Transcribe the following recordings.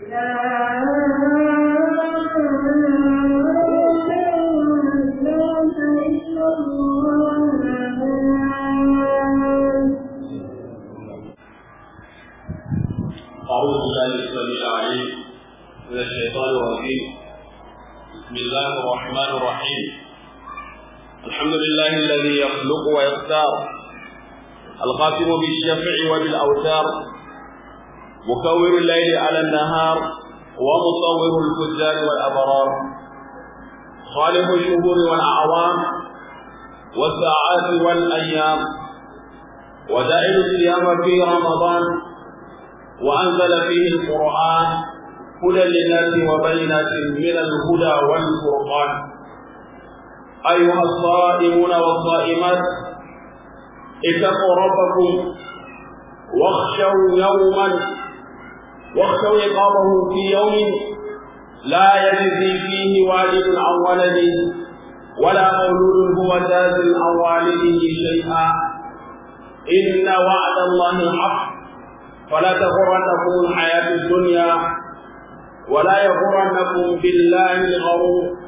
أعوذ بالله السميع العليم من الشيطان الرجيم بسم الله الرحمن الرحيم الحمد لله الذي يخلق ويختار القاسم بالشفع وبالأوتار مكور الليل على النهار ومصور الفجار والأبرار خالق الشهور والأعوام والساعات والأيام ودائل الصيام في رمضان وأنزل فيه القرآن هدى للناس وبينات من الهدى والفرقان أيها الصائمون والصائمات اتقوا ربكم واخشوا يوما واخشوا عقابه في يوم لا يجزي فيه والد عن ولده ولا مولود هو جاز عن والده شيئا إن وعد الله حق فلا تغرنكم الحياة الدنيا ولا يغرنكم بالله الغرور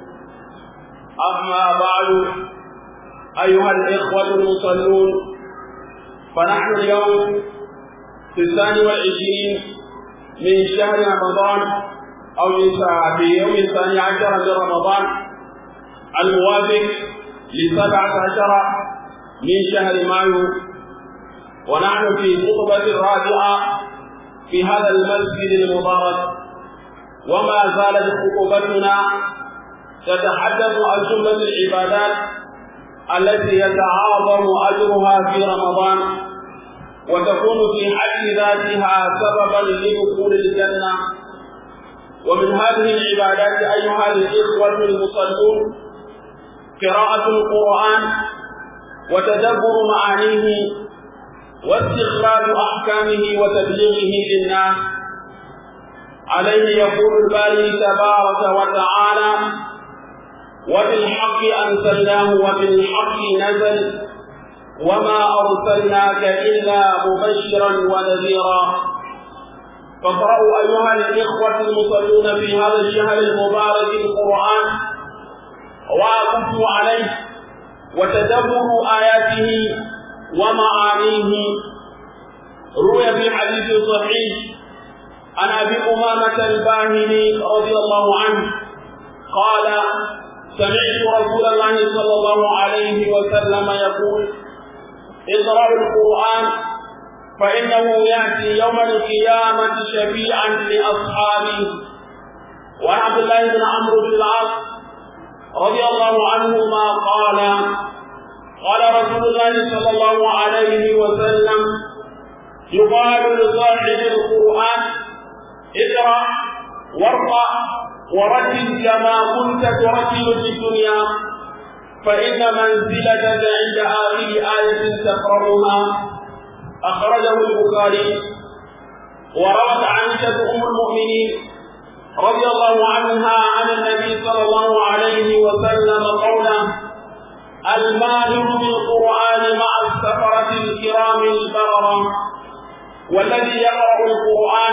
أما بعد أيها الإخوة المصلون فنحن اليوم في الثاني والعشرين من شهر رمضان أو في يوم الثاني عشر من رمضان الموافق لسبعة عشر من شهر مايو ونحن في خطبة رابعة في هذا المسجد المبارك وما زالت خطبتنا تتحدث عن جملة العبادات التي يتعاظم أجرها في رمضان وتكون في حد ذاتها سببا لدخول الجنة ومن هذه العبادات أيها الإخوة المصلون قراءة القرآن وتدبر معانيه واستخراج أحكامه وتبليغه للناس عليه يقول الباري تبارك وتعالى وبالحق أنزلناه وبالحق نزل وما أرسلناك إلا مبشرا ونذيرا فاقرأوا أيها الإخوة المصلون في هذا الشهر المبارك القرآن وأقفوا عليه وتدبروا آياته ومعانيه روي في حديث صحيح عن ابي امامه الباهلي رضي الله عنه قال سمعت رسول الله صلى الله عليه وسلم يقول اقرأوا القرآن فإنه يأتي يوم القيامة شفيعا لأصحابه وعن عبد الله بن عمرو بن العاص رضي الله عنهما قال قال رسول الله صلى الله عليه وسلم يقال لصاحب القرآن اقرأ وارقى ورتل كما كنت ترتل في الدنيا فإن منزلتك عند آخر آية تقرأها أخرجه البخاري وروت عائشة أم المؤمنين رضي الله عنها عن النبي صلى الله عليه وسلم قوله الماهر بالقرآن مع السفرة الكرام البررة والذي يقرأ القرآن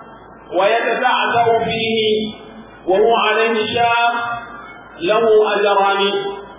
ويتتعثر فيه وهو عليه شاق له أجران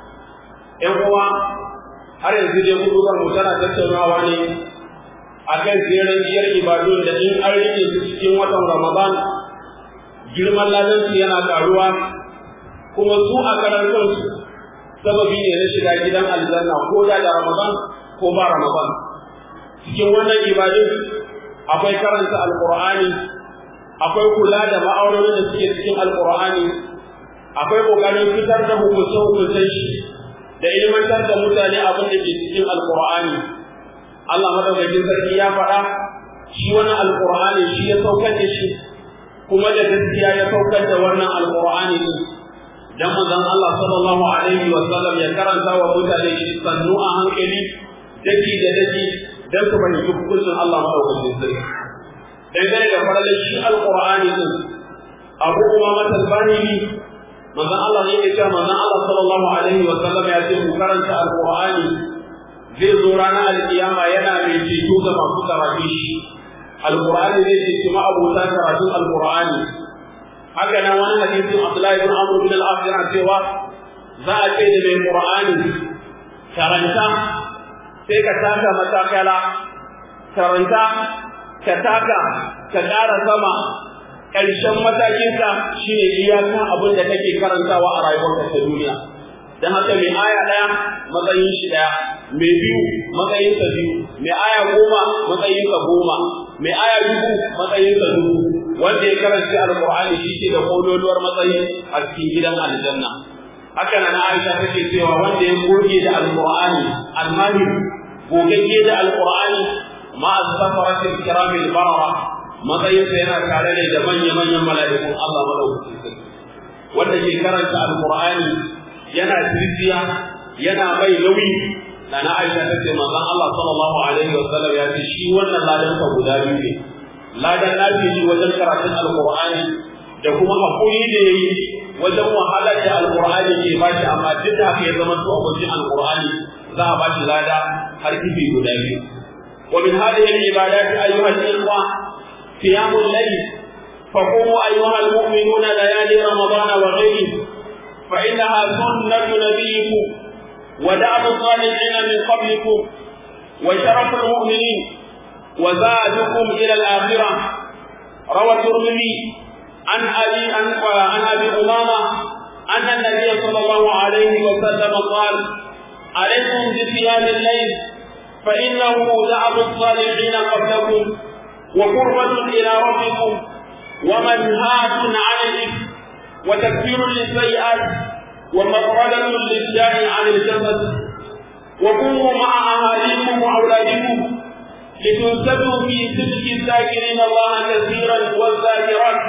إخوة har yanzu dai kudurar mu tana tattaunawa ne akan jerin biyar ibadun da in an rike su cikin watan Ramadan girman ladansu yana karuwa kuma su a karan kansu sababi ne na shiga gidan aljanna ko da da Ramadan ko ba Ramadan cikin wannan ibadun akwai karanta alqur'ani akwai kula da ma'aurorin da suke cikin alqur'ani akwai kokarin fitar da hukuncin hukuncin shi da ilmantar da mutane abin da ke cikin alqur'ani Allah madaukakin sarki ya faɗa shi wannan alqur'ani shi ya saukar da shi kuma da gaskiya ya saukar da wannan alqur'ani din dan manzon Allah sallallahu alaihi wa sallam ya karanta wa mutane shi sannu a hankali daki da daki dan su bani hukuncin Allah madaukakin sarki dangane da faralin shi alqur'ani din Abu Umama al-Bahili manzon Allah ne ya ce manzon Allah sallallahu alaihi wa sallam ya ce ku karanta alqur'ani zai zo ranar alkiyama yana mai ceto ga masu karatu shi alqur'ani zai ce kuma abota karatun alqur'ani haka nan wani hadisin Abdullahi bin Amr bin al-As yana cewa za a ce da mai qur'ani karanta sai ka taka matakala karanta ka taka ka ƙara sama ƙarshen matakinka shine iyakan abin da kake karantawa a rayuwarka ta duniya dan haka mai aya ɗaya matsayin shi ɗaya mai biyu matsayin sa biyu mai aya goma matsayin sa goma mai aya dubu matsayin sa dubu wanda ya karanta alqur'ani shi ke da kololuwar matsayi a cikin gidan aljanna haka nan Aisha take cewa wanda ya goge da alqur'ani almahir gogagge da alqur'ani ma as-safaratil kiramil barara matsayinsa yana tare ne da manya-manyan mala'ikun Allah madaukakin sarki wanda ke karanta alqur'ani yana tirjiya yana mai nauyi da na Aisha ta ce manzon Allah sallallahu alaihi wa sallam ya ce shi wannan ladan ka guda biyu ne ladan nafi shi wajen karatun alqur'ani da kuma hakuri da yayi wajen wahalar da alqur'ani ke bashi amma duk da haka ya zama to abokin alqur'ani za a bashi lada har kifi guda biyu ومن هذه العبادات أيها الإخوة قيام الليل فقوموا أيها المؤمنون ليالي رمضان وغيره فإنها سنة نبيكم ودعم الصالحين من قبلكم وشرف المؤمنين وزادكم إلى الآخرة روى الترمذي عن أبي عن أبي أمامة أن النبي صلى الله عليه وسلم قال عليكم بصيام الليل فإنه دعم الصالحين قبلكم وقربة إلى ربكم ومنهاة عن الإثم وتكفير للسيئات ومفردة للداء عن الجسد وقوموا مع أهاليكم وأولادكم لتنسبوا في صدق الذاكرين الله كثيرا والذاكرات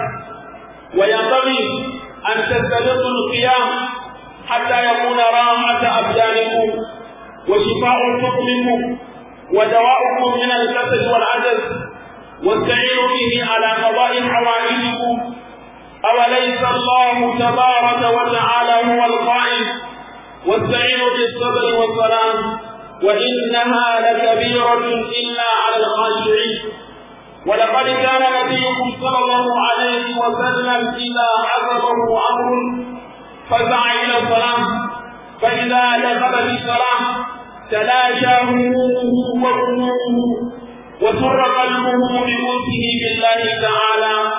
وينبغي أن تستبقوا القيام حتى يكون راحة أبدانكم وشفاء حكمكم ودواؤكم من الكسل والعجز واستعينوا به على قضاء حوائجكم أوليس الله تبارك وتعالى هو القائل واستعينوا بالصبر والصلاة وإنها لكبيرة إلا على الخاشعين ولقد كان نبيكم صلى الله عليه وسلم إذا حسبه أمر فسعى إلى الصلاة فإذا دخل في الصلاة تلاشى همومه وغمومه وسر قلبه بملكه بالله تعالى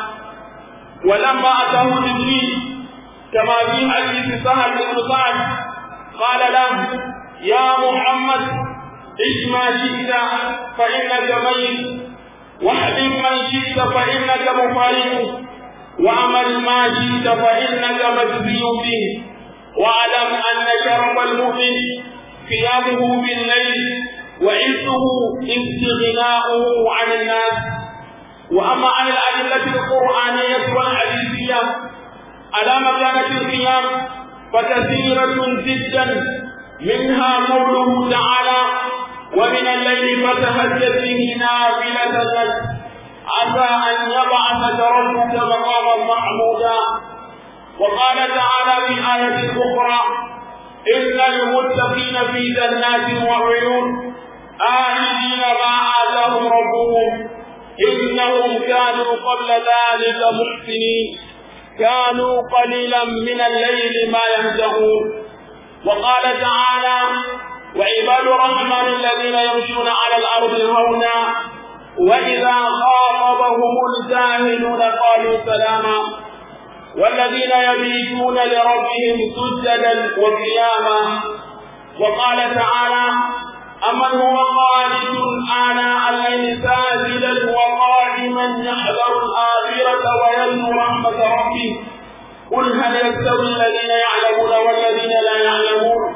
ولما أتاه جبريل كما في حديث سهل بن سعد قال له يا محمد عش ما شئت فإنك ميت واحلم من شئت فإنك مفارق واعمل ما شئت فإنك مجزي به واعلم أن شرف المؤمن قيامه بالليل وعزه استغناؤه عن الناس وأما عن الأدلة القرآنية والحديثية على مكانة القيام فكثيرة جدا منها قوله تعالى ومن الليل فتهجد به نافلة لك عسى أن يبعثك ربك مقاما محمودا وقال تعالى في آية أخرى إن المتقين في جنات وعيون آمنين ما آتاهم ربهم إنهم كانوا قبل ذلك محسنين كانوا قليلا من الليل ما يهجعون وقال تعالى وعباد الرحمن الذين يمشون على الأرض هونا وإذا خاطبهم الجاهلون قالوا سلاما والذين يبيتون لربهم سجدا وقياما وقال تعالى أمن هو قانت آناء الليل ساجدا وقائما يحذر الآخرة ويرجو رحمة ربه قل هل يستوي الذين يعلمون والذين لا يعلمون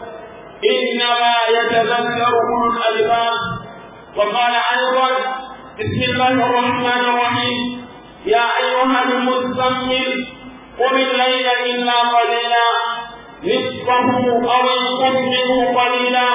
إنما يتذكر أولو الألباب وقال أيضا بسم الله الرحمن الرحيم يا أيها المزمل قم الليل إلا قليلا نصفه أو انقص منه قليلا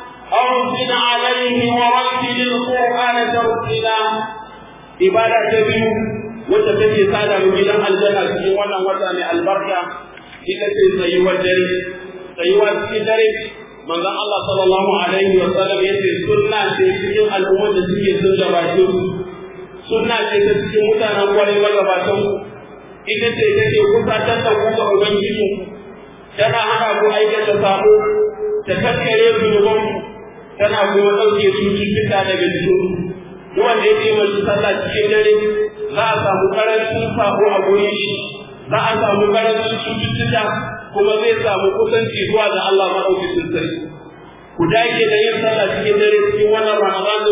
أو زد عليه ورتل القرآن ترتيلا عبادة biyu wacce take sada mu gidan aljanna cikin wannan wata mai albarka ita ce tsayuwar dare tsayuwa cikin dare manzon Allah sallallahu alaihi wa sallam yace sunna ce cikin al'ummar da suke sun gabace su sunna ce ta cikin mutanen kwarai magabatan ku ita ce take kusatar da ku ga ubangiji tana hana ku aikata sabo ta kankare zunuban ku tana kuma ɗauke cututtuka daga jikin duk wanda ya taimaki sallah cikin dare za a samu karancin sabo a gurin shi za a samu karancin cututtuka kuma zai samu kusanci zuwa ga Allah maɗaukakin sarki ku dage da yin sallah cikin dare cikin wannan Ramadan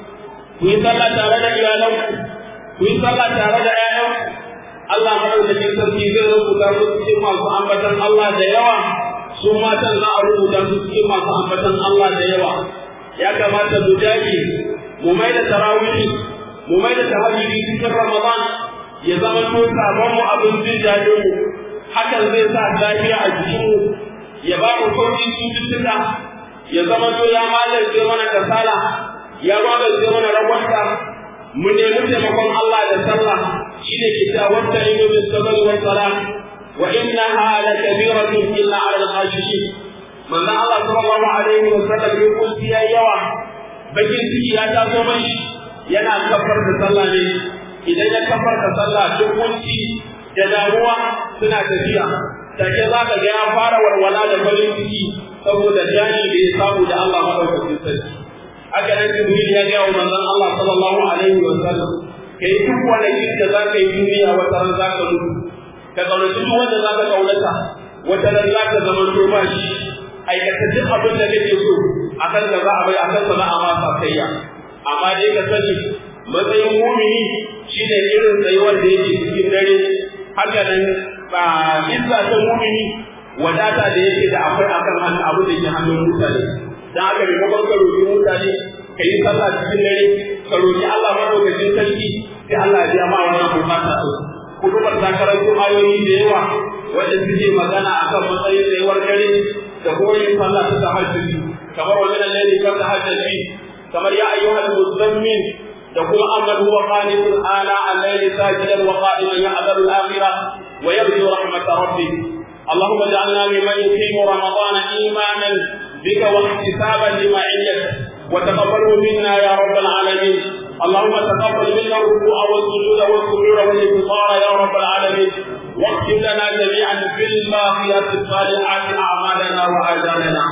ku yi sallah tare da iyalanku ku yi sallah tare da ƴaƴanku Allah madaukakin sarki zai rubuta su cikin masu ambatan Allah da yawa su matan za a rubuta su cikin masu ambatan Allah da yawa ya kamata mu dage mu mai da tarawih mu mai da tahajjudi cikin Ramadan ya zama to sabon mu abin jin daɗin mu hakan zai sa lafiya a jikin mu ya ba mu sauƙin cututtuka ya zama to ya malarce mana kasala ya malarce mana ragwanta mu nemi taimakon Allah da sallah shine kitabun ta inu bis sabr wa salah wa innaha la kabiratun illa ala al-khashishin manzo Allah sallallahu alaihi wa sallam ya kunti ya yawa bakin ciki ya taso mai yana kafar da sallah ne idan ya kafar da sallah duk kunci da damuwa suna tafiya take za ka ga ya fara walwala da farin ciki saboda jani da ya samu da Allah madaukakin sarki haka nan Jibril ya ga manzon Allah sallallahu alaihi wa sallam kai duk wani da za ka yi duniya wata ran za ka mutu ka kaunaci duk wanda za ka kaunata wata ran za ka zama to ba shi aikata duk abin da kake so akan da za a bai akan sa za a ma sakayya amma dai ka sani matsayin mumini shine irin tsayuwar da yake cikin dare haka nan ba izza ta mumini wadata da yake da akwai akan hannu abu da ke hannun mutane dan haka ne kuma ka roki mutane ka yi sallah cikin dare ka roki Allah madaukakin sarki sai Allah ya biya ma wannan bukata din kudubar ta karanto ayoyi da yawa wanda suke magana akan matsayin tsayuwar dare da kuma yin sallah ta tahajjudi kamar wannan lalle kan tahajjudi kamar ya ayyuhal muzammil da kuma amman huwa qanitun ala al-layli sajidan wa qa'iman ya'dharu al-akhirah wa yarju rahmat rabbih اللهم اجعلنا ممن يقيم رمضان ايمانا بك واحتسابا لمعيتك وتقبله منا يا رب العالمين اللهم تقبل منا الركوع والسجود والسرور والانتصار يا رب العالمين واختم لنا جميعا بالباقيات الصالحات اعمالنا واجالنا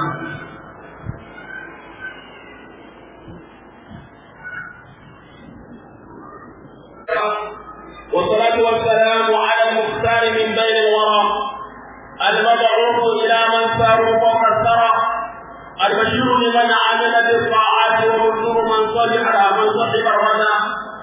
والصلاة والسلام على المختار من بين الورى المبعوث إلى من ساروا فوق الثرى البشير لمن عمل بالطاعات ومنذر من صلح من صحب الردى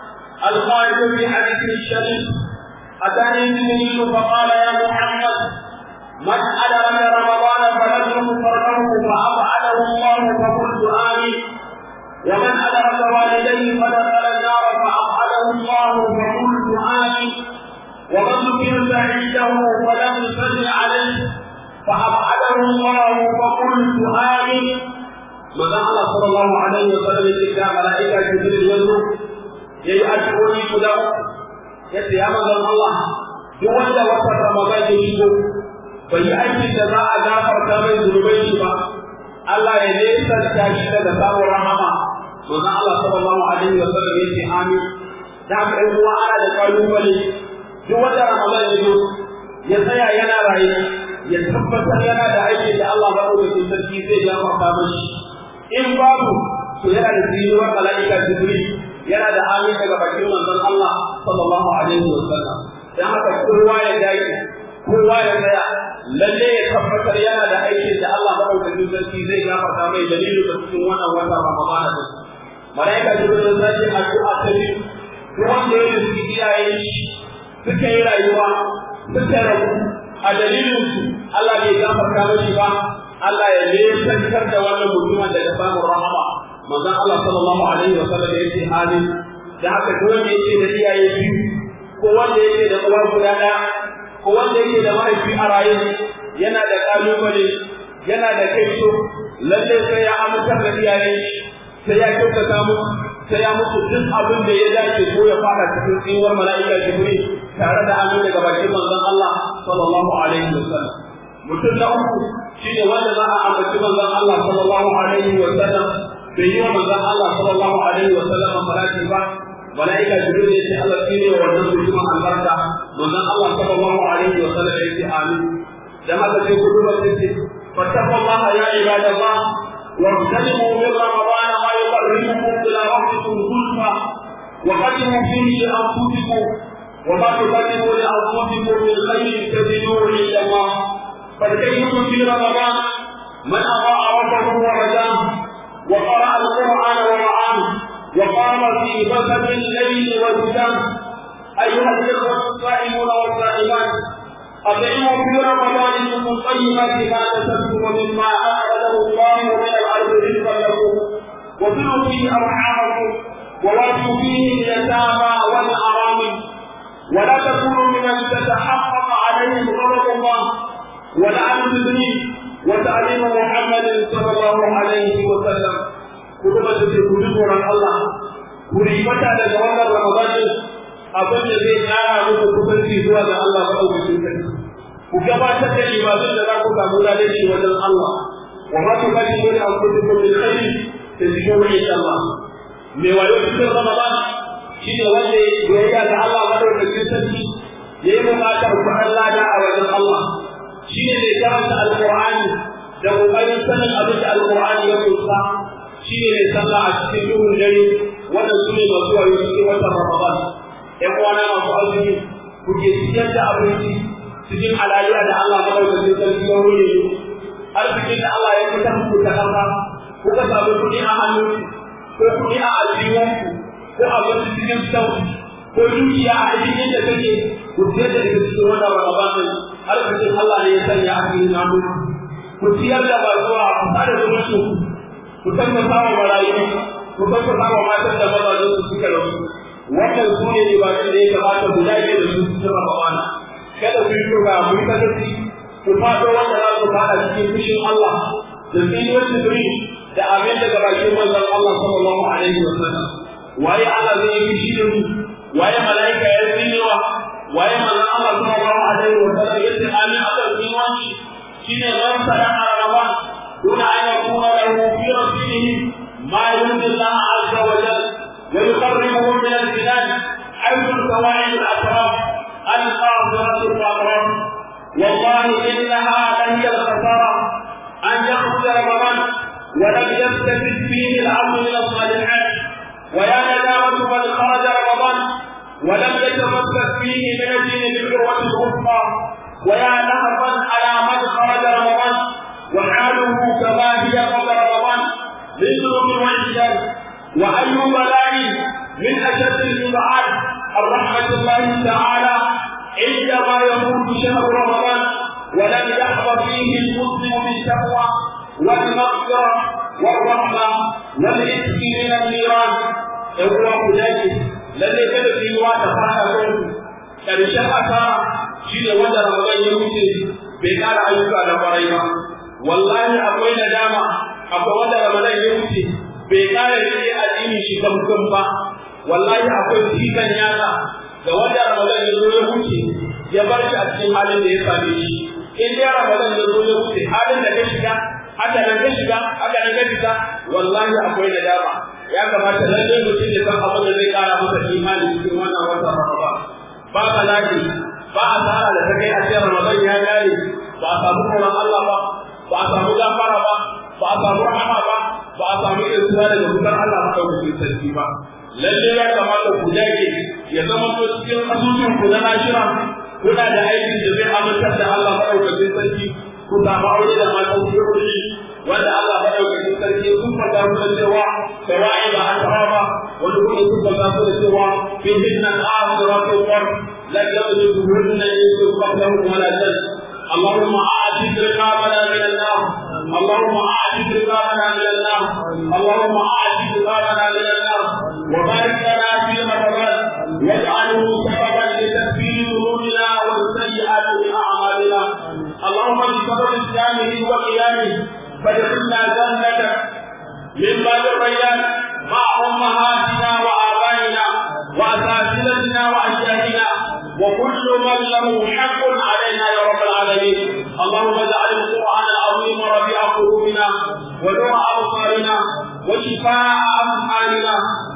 القائل في حديث الشريف أتاني جبريل فقال يا محمد من أدرك رمضان فلم فرده فأفعله الله فقلت آمين ومن أدرك والديه فدخل النار فأفعله الله فقلت آمين ومن ذكر عنده فلم يصل عليه فأبعده الله فقلت آمين ماذا الله صلى الله عليه وسلم يتكى ملائكة جبريل يزور يي أدعوني كده yace ya manzon Allah duk wanda wata Ramadan ya shigo bai yi aikin da za a gafarta mai zunubai shi ba Allah ya nesanta shi daga samun rahama manzon Allah sallallahu alaihi wa sallam yace amin da haka ɗan uwa ana da kalubale duk wanda Ramadan ya zo ya tsaya yana raye ya tabbatar yana da aikin da Allah ba ɗaukakin sarki zai gafarta mashi in babu to yana da tsinuwar mala'ika Jibril yana da amin daga bakin manzon Allah sallallahu alaihi wa sallam dan haka kowa ya dage kowa ya tsaya lalle ya tabbatar yana da aikin da Allah ba ɗaukakin sarki zai gafarta mai dalilin da cikin wannan wata Ramadan din mala'ika Jibril zai yi addu'a ta biyu duk wanda ya yi iyayen shi suka yi rayuwa suka rabu a dalilin su Allah bai gafarta mashi ba Allah ya nesantar da wannan mutumin daga samun rahama manzon Allah sallallahu alaihi wa sallam ya ce amin da haka duk wanda yake da iyaye biyu ko wanda yake da uwa guda ɗaya ko wanda yake da mahaifi a raye yana da kalubale yana da kaito lalle sai ya amintar da iyayen shi sai ya kyautata musu sai ya musu duk abin da ya dace ko ya fara cikin tsinuwar mala'ika jibril tare da amin daga bakin manzon Allah sallallahu alaihi wasallam mutum na uku shine wanda za a ambaci manzon Allah sallallahu alaihi wasallam bai yi wa manzon Allah sallallahu alaihi wasallam salati ba malaika jibril ya ce Allah shine wannan mutumin albarka manzon Allah sallallahu alaihi wa sallam ya ce amin dan haka sai kudubar ta ce fattaqullaha ya ibadallah واغتنموا من رمضان ما يقربكم الى ربكم زلفى وقدموا فيه لانفسكم وما تقدموا لانفسكم من خير تجدوه عند الله فالكيس في رمضان من اطاع ربه ورجاه وقرا القران ورعاه وقام في بسط الليل والهدام ايها الاخوه الصائمون والصائمات أطعموا في رمضان من طيبات ما كسبتم ومما أخرجه الله من الأرض رزقا لكم وصلوا فيه أرحامكم وواتوا فيه اليتامى والأرامل ولا تكونوا ممن تتحقق عليهم غضب الله ولعن المسلمين وتعليم محمد صلى الله عليه وسلم كتبت في كتب الله كريمة لجوال رمضان abin da zai kara muku kusanci zuwa ga Allah ba ɗaukakin sarki. Ku gabatar da ibadun da za ku samu lalaci wajen Allah. Wa ma ku kashi wani an kudu ko min khairi da cikin wani Allah. Mai wayo cikin Ramadan shi ne wanda ya yi ga Allah ba ɗaukakin sarki ya yi buƙatar kuɗin lada a wajen Allah. Shi ne mai karanta Alƙur'ani da ƙoƙarin sanin abin da Alƙur'ani ya kusa. Shi ne mai sallah a cikin duhun dare wannan su ne masu wayo cikin watan Ramadan. ‘yan uwana masu azumi ku ke ciyar da abinci cikin halaliya da Allah madaukakin sarki ya wuri ne arzikin da Allah ya fitar ku ta ƙasa kuka samu kuɗi a hannu ko kuɗi a aljihunku ko abinci cikin sauki ko dukiya a cikin da kake ku ciyar da daga cikin wannan ramadan arzikin Allah ne ya sanya a cikin namu ku ciyar da ba zuwa ku sada zumunci ku tabbata wa marayu ku tabbata wa matan da mazajen su suka rasu wannan su ne ibadu da ya kamata ku dage da su cikin Ramadan kada ku yi turba ku yi kasance ku fado wanda za ku fada cikin fushin Allah da tsinuwar Jibril da abin daga bakin manzon Allah sallallahu alaihi wa sallam waye Allah zai yi fushi da mu waye mala'ika ya tsinewa waye manzon Allah sallallahu alaihi wa sallam ya ce amin aka tsinuwan shi shine man sadaqa Ramadan duna an yakuna lahu fi rasihi ma yurdi Allah azza wa jalla ويقربه من البلاد حيث الفوائد الاطراف القاصره الاطراف والله انها لهي الخساره ان يخرج رمضان ولم يستفد فيه العبد من الصالحات ويا ندامه من خرج رمضان ولم يتمسك فيه من الدين بالعروه الوثقى ويا نهضا على من خرج رمضان وحاله كما هي قبل رمضان بالذنوب والعصيان وأي بلاء من أشد الإبعاد عن رحمة الله تعالى عندما يموت شهر رمضان ولم يحظى فيه المسلم بالتقوى والمغفرة والرحمة والعتق من النيران هو ذلك الذي كان في وقت فانا karshen asara shi ne wanda Ramadan ya wuce bai kara ayyuka da kwarai ba wallahi akwai nadama akwai wanda Ramadan ya wuce bai kare rike addini shi gamgam ba wallahi akwai cikan yatsa da wanda Ramadan ya zo ya wuce ya bar shi a cikin halin da ya same shi in dai Ramadan ya zo ya wuce halin da ka shiga haka nan ka shiga haka nan ka fita wallahi akwai nadama ya kamata lalle mutum ya san abin da zai kara masa imani cikin wannan watan Ramadan ba bala'i ba asara da ta kai a cikin Ramadan ya kare ba a samu tsoron Allah ba ba a samu gafara ba ba a samu rahama ba ba a samu irsuwa daga wutar Allah ba ɗaukakin sarki ba. Lalle ya kamata ku dage ya zama to cikin asusun ku na nashira kuna da aikin da zai amintar da Allah ba ɗaukakin sarki ku samu aure da matan kuɗi wanda Allah ba ɗaukakin sarki sun faɗa mu da cewa sawa'i ba a tara ba wani kuma sun faɗa su da cewa fi hinnan akhiratu qar la yabdu hunna yusuf qablahu wala jannah اللهم اعتق رقابنا من النار اللهم اعتق رقابنا من النار اللهم اعتق رقابنا من النار وبارك لنا في رمضان واجعله سببا لتكفير ذنوبنا والسيئات من اعمالنا اللهم بسبب اسلامه وقيامه فادخلنا جنتك من باب الريان مع امهاتنا وابائنا واساتذتنا واجدادنا وكل من له حق علينا يا رب العالمين اللهم اجعل القران العظيم ربيع قلوبنا ونور ابصارنا وشفاء افعالنا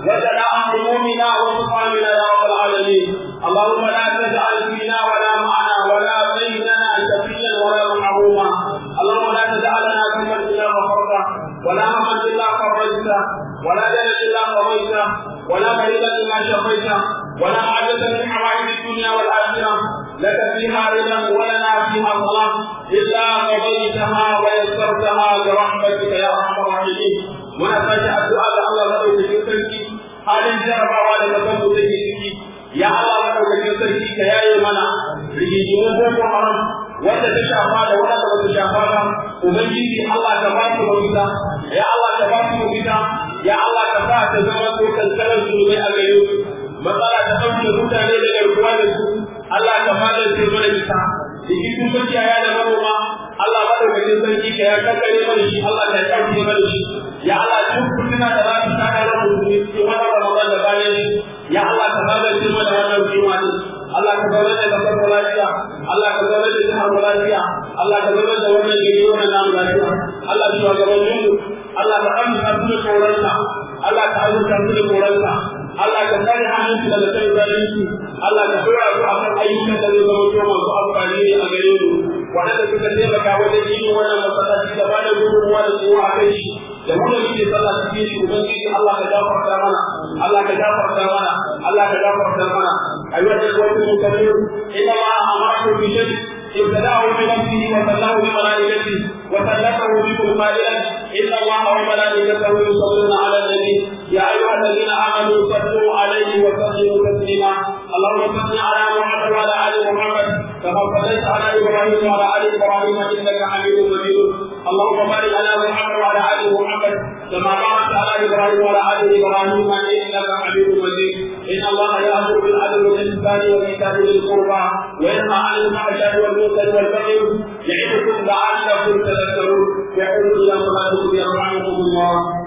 وجلاء همومنا وسقامنا يا رب العالمين اللهم لا تجعل فينا ولا معنا ولا بيننا شقيا ولا محروما اللهم لا تجعلنا في من الا غفرته ولا هما الا فرجته ولا دنا الا قضيته ولا مريضا الا شفيته ولا حاجة من حوائج الدنيا والآخرة لك فيها رضا ولنا فيها صلاة إلا قضيتها ويسرتها برحمتك يا أرحم الراحمين ونفجأ الدعاء الله لك في سرك halin jarabawa da kasan mu take ciki ya Allah madaukakin sarki ka yaye mana rigigimun boko haram wanda ta shafa da wanda ba ta shafa ba ubangiji Allah ka ba su mafita ya Allah ka ba su mafita ya Allah ka sa ta zama ko kankanar zulubai a gare su matsala ta ɗauke mutane da garkuwa da su Allah ka fadar ce mana ita rikicin makiyaya da manoma Allah madaukakin sarki ka ya kankare mana shi Allah ka ya ɗauke mana shi ya Allah duk fitina da za su tada na musulmi cikin wannan Ramadan da bayan shi ya Allah ka fadar ce mana wannan kima ne Allah ka zaune da kasar mu lafiya Allah ka zaune da jihar mu lafiya Allah ka zaune da wannan gari wannan namu lafiya Allah shi wa gaban mu Allah ka amsa su da tsoronka Allah ka azurta su da tsoronka Allah ka kare hannunsu daga kai zalunci Allah ka dora su akan ayyukan da zai zama to masu amfani ne a gare mu waɗanda suka taimaka wajen yin wannan masallaci da ba da gudunmuwa da tsowa a kai shi da mu da muke sallah cikin shi ubangiji Allah ka gafarta mana Allah ka gafarta mana Allah ka gafarta mana ayyuhal ikhwatu muslimun inna Allah amarakum bi shay'in ابتداه بنفسه وسلاه بملائكته وسلكه بكم قائلا ان الله وملائكته يصلون على النبي يا ايها الذين امنوا صلوا عليه وسلموا تسليما اللهم صل على محمد وعلى ال محمد كما صليت على ابراهيم وعلى ال ابراهيم انك حميد مجيد اللهم بارك على محمد وعلى ال محمد كما باركت على ابراهيم وعلى ال ابراهيم انك حميد مجيد ان الله يامر بالعدل والاحسان وايتاء ذي القربى وينهى عن الفحشاء والمنكر والبغي يعظكم لعلكم تذكرون يقول الى صلاتكم يرحمكم الله